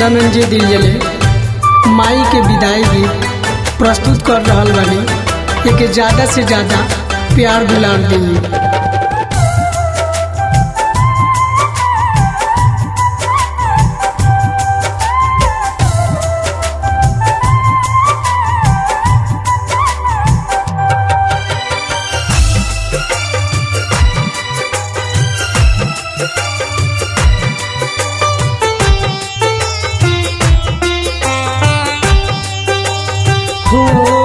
धनंजय दिलजले माई के विदाई गीत प्रस्तुत कर रहल बानी एके ज्यादा से ज्यादा प्यार दुलार दी हो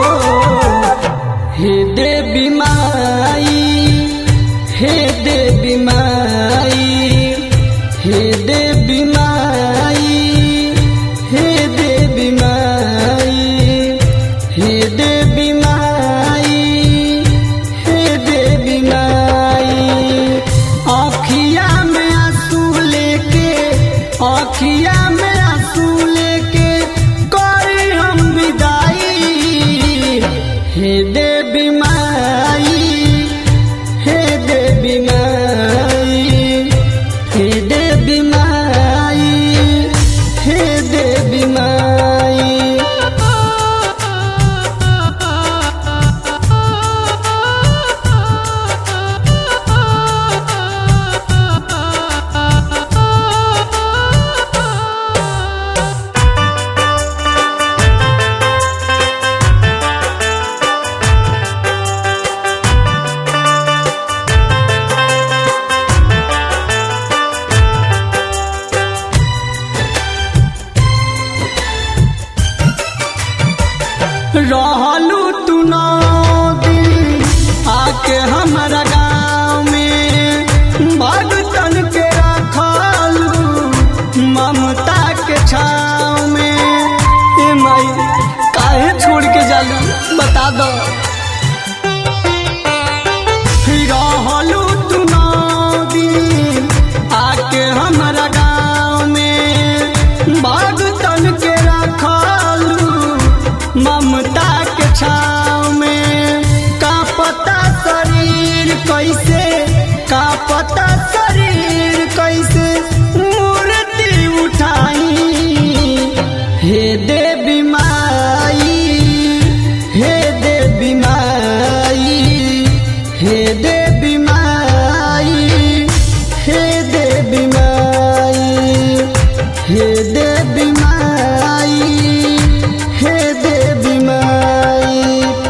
हे देवी माई हे देवी माई हे देवी माई हे देवी माई हे देवी माई हे देवी माई आँखिया में आंसू लेके आँखिया में आंसू लेके करी हम विदाई हे देवी माई हे देवी माई हे देवी माई हे देवी माई रहलू तू नौ दिन आके हमारा गाँव में भगतन के रखलू ममता के छाव में ए माई काहे छोड़ के जालू बता दो रहलू तू नौ दिन आके हमारा गाँव में भगतन के रखलू ममता के छाव में का पता शरीर कैसे का पता शरीर कैसे मूर्ति उठाई हे देवी माई हे देवी माई हे देवी माई हे देवी माई हे देवी माई हे देवी माई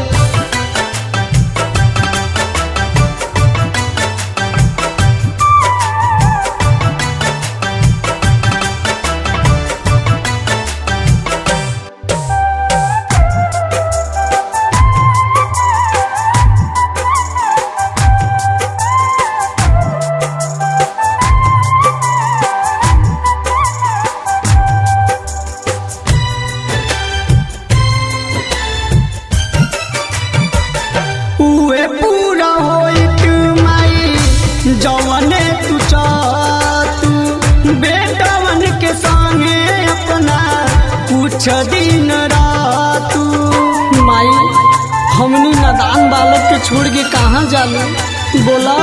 उहे पूरा होइत माई जवने तू चातू बेटवन के संगे अपना कुछ दिन रातू माई हमनी नादान बालक के छोड़ के कहाँ जालू बोला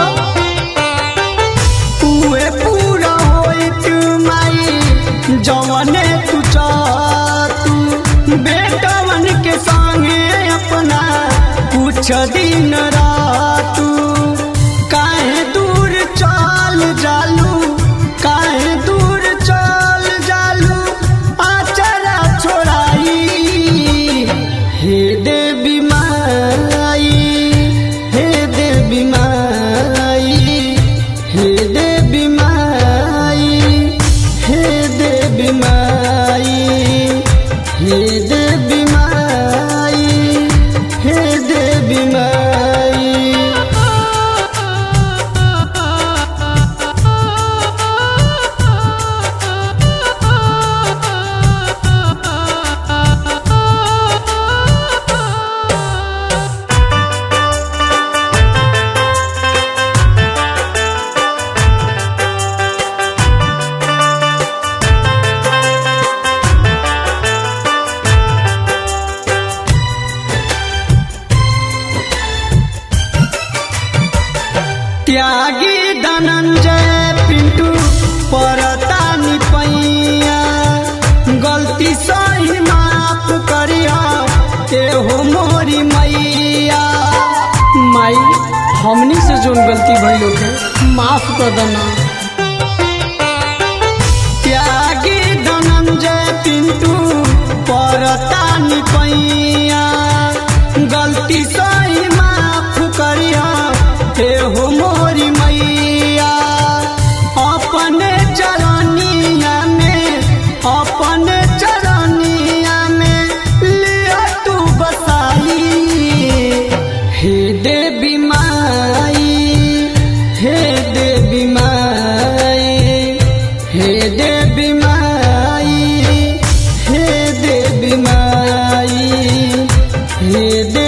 उहे पूरा होइत माई जवने तू चातू बेटवन के संगे अपना कुछ दिन रातू काहे दूर चल जालू काहे दूर चल जालू आचरा छोड़ाई हे देवी माई हे देवी माई हे देवी माई हे देवी माई हे देवी माई हे देवी माई त्यागी धनंजय पिंटू परतानी पैया हमनी से जोन गलती भइल होके माफ कर देना त्यागी धनंजय पिंटू परतानी पैया गलती सही माफ करिया हे हो मोरी मैया अपने चरनिया में अपने चरनिया में लिया तू बसाई हे देवी माई हे देवी माई हे देवी माई हे देवी माई हे देवी